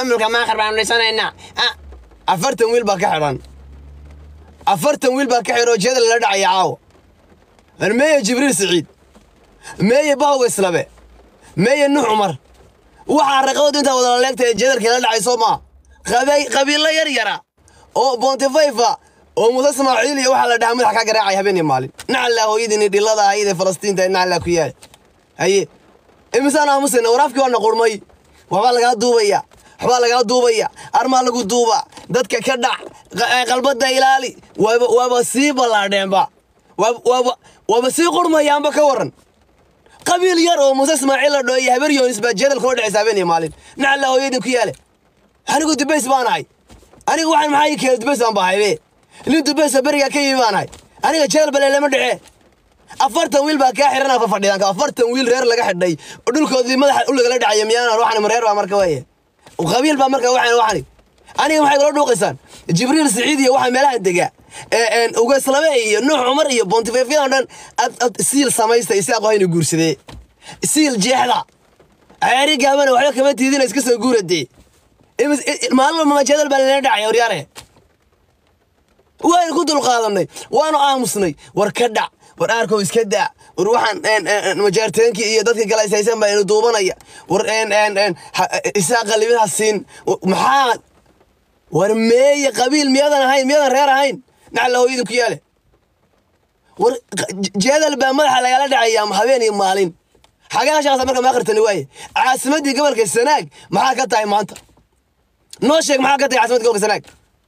maamulka maakhir baanu dhisanaynaa Ah, afartan wiil baa ka xidhan afartan wiil baa ka xidhan oo jeeda lala dhacaya caawa war meeye jibriil siciid meeye bahowga islabe meeye nuux cumar waxaa raqabadu intaa wada laleegta ee jeedalkii la dhacay soo maa Qabay- qabiilo yar yara oo bontifayfa oo muuse ismaaciil iyo waxaa la dhahaa madax ka garaacay habeen iyo maalin nacallaa hooyadiini dhilada ahayd ee falastiinta nacallaa ku yaal haye imisaan aamusayna waraafkii waa naqurmay waxbaa lagaa duubaya waxbaa lagaa duubaya armaa lagu duuba dadka ka dhac qa- ee qalbada ilaali waaba waaba sii ballaadheenba Waaba- waaba waaba sii qurmayaanba ka waran qabiil yar oo muuse ismaaciil la dhoo iyo habar yoonis baa jeedal kula dhacaysa habeen iyo maalin nacallaa hooyadii ku yaale anigu dubays baan ahay anigu waxaan maxaa ii keenay dubays baan bahaybe nin dubaysa berigaa ka yimi baan ahay aniga jeel bale lama dhece afartan wiil baa kaa xiran afa fadhiyaanka afartan wiil reer laga xidhay oo dhulkoodii madaxa u lagala dhacaya miyaana waxan reer baa marka weeye qabiil baa marka waxaan waxani aniga maxay kula dhuuqaysaan jibriil siciid iyo waxaa meelaha dega ee ugaslabe iyo nuux cumar iyo bontifefyadan dhan ad ad siil samaysta isaaq hayna guursadee siil jeexda ceeri gaabana waxba kama tiidina iska soo guuradee Imis- i- i- maalin walba majeedal baa lala dhacaya waryaare waynu ku dulqaadanay waanu aamusnay war ka dhac war aarkow iska daa war waxaan een, een, een, majaarteenkii iyo dadkii kale ishaysan baa inu duubanaya war een, een, een, ha- isaa qalibin ha siin Wa- maxaa war meeye qabiil miyadan ahayn miyadan reer ahayn nacla hooyadin ku yaale war q- jeedal baa madaxa lagala dhacaya habeen iyo maalin xagaa shaasa marka maakhirtani waaye caasimaddii gobolka sanaag maxaa ka tahay maanta noo sheeg maxaa ka tahay caasimadda gobolka sanaag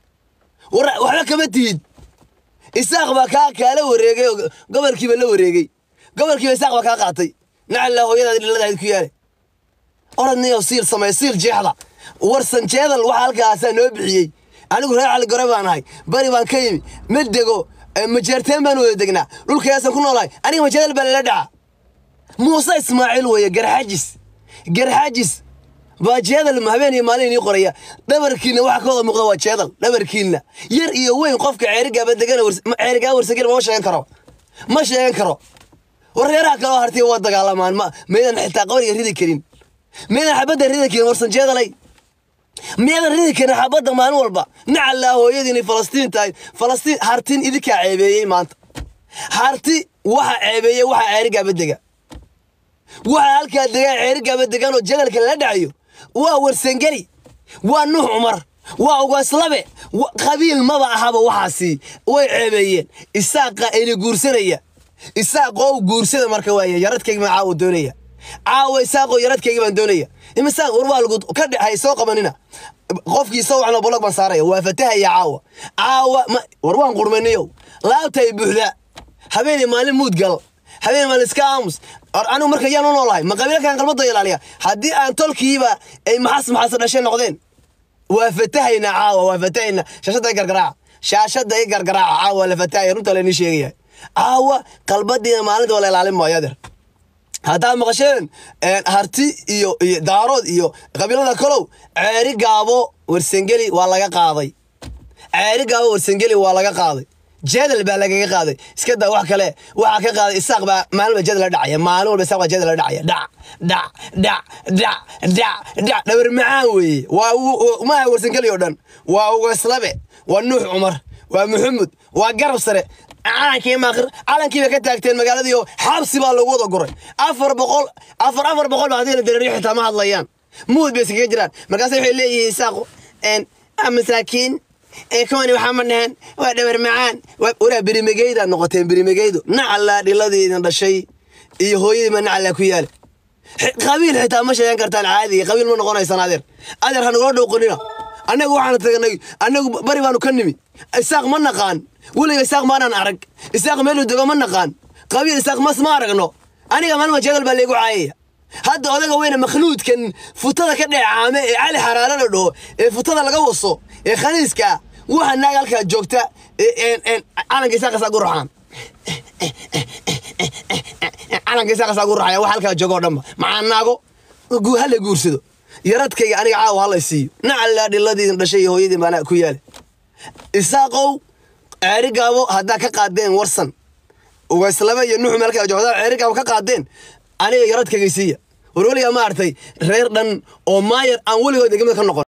war waxba kama tihid isaaq baa kaa kaala wareegay oo gobolkiiba la wareegay gobolkiiba isaaq baa kaa qaatay nacalla hooyadaadi dhiladahayd ku yaale oradniyo siil samey siil jeexda warsan jeedal waxa halkaasaa noo bixiyey anigu reer cali gore baan ahay bari baan ka yimi ma dego eh, majeerteen baan wada degnaa dhulkayaasaan ku noolahay aniga majeedal baa lala dhaca muuse ismaaciil weeye garxajis garxajis baa jeedal habeen iyo maalin inii qoraya dhabarkiinna waxa ka wada muuqda waa jeedal dhabarkiinna yar iyo weyn qofka ceerigaaba degana ceerigaa warsagel ma sheegan karo ma sheegan karo wareeraha kaloo hartiya waa dagaalamaan ma maydan xitaa qawriga ridi karin maydan xabadda ridi karin warsan jeedalay miyadan ridi karin xabadda maalin walba nacallaa hooyadiini falastiin tahay falastiin hartin idinkaa ceebeeyey maanta harti waxa ceebeeyey waxa ceerigaaba dega waxa halkaa degaan ceerigaaba degan oo jadalka lala dhacayo waa warsangeli waa nuux cumar waa ugaslabe wa- qabiil maba ahaba waxaasi way ceebeeyeen isaaqa ayna guursanaya isaaqoo guursada marka waaya yaradkayga baan caawa doonaya caawa isaaqoo yaradkayga baan doonaya imisaan war waa lagu ka dhexay soo qabanina qofkii soo waxna bolog baan saaraya waa fatahaya caawa caawa ma- war waan qurmaniyow laabtay buuxda habeenii maalin muud gal habeen maalin iska aamus Or anigu marka yaan u noolahay ma qabiilo kan qalbada ilaaliya haddii aan tolkiiba ay maxas maxas dhashay noqdeen waa fatahaynaa caawa waa fatahaynaa shaashadda i gargaraaca shaashadda i gargaraaca caawa waa la fatahaya runta laynii sheegaya caawa qalbadiina maalinta waa la ilaalin maayo adeer haddaad maqasheen een, harti iyo iyo daarood iyo qabiilada kalow ceeri gaabo warsangeli waa laga qaaday ceeri gaabo warsangeli waa laga qaaday jeedal baa lagaga qaaday iska daa wax kale waxaa ka qaaday isaaq baa maalin walba jeedal la dhacaya maalin walba isaaq baa jeedal la dhacaya dhac dhac dhac dhac dhac dhac dhabar macaan weeye waa u- u- maaha warsangeli oo dhan waa ugaslabe waa nuux cumar waa maxamud waa garab sare calankii maaqir calankii bay ka taagteen magaaladii oo xabsi baa lagu wada guray afar boqol afar afar boqol baa hadii la dareeriyo xitaa ma hadlayaan muud bay iskaga jiraan markaase waxay leeyihiin isaaqu een ah, masaakiin ee kuwani waxaa ma dhaheen waa dhabar macaan Waa- waraa berimegeydaad noqoteen berimegeydu nacallaa dhiladiidin dhashay iyo hooyadiima nacallaa ku yaala X- qabiil xitaa ma sheegan kartaan caadi qabiil ma noqonaysaan adeer adeer ha nagula dhowqanina annagu waxaan tagnay annagu bari baanu ka nimi isaaq ma naqaan weliga isaaq maanaan arag isaaq meelu dego ma naqaan qabiil isaaq mas ma aragno aniga maalma jeedal baa laygu caayaya hadda odaga weyne makhluudkan futada ka dheecaame ee cali xaraale la dhaho ee futada laga waso ee khaniiska ah waxa naag halkaa joogta ee- een- een calanka isaaqasaa gu raxaan calanka isaaqasaa gu raxaya wax halkaa joogo oo dhanba maxaa naago gu- ha la guursado yaradkayga aniga caawa ha la siiyo nacallaa dhiladiidin dhashay iyo hooyadii baana ku yaala isaaqow ceeri gaabo haddaa ka qaadeen warsan ugayslaba iyo nuxu meel kala joogda ceeri gaabo ka qaadeen aniga yaradkayga siiya war weligaa ma artay reer dhan oo maayar aan weligood degmada ka noqon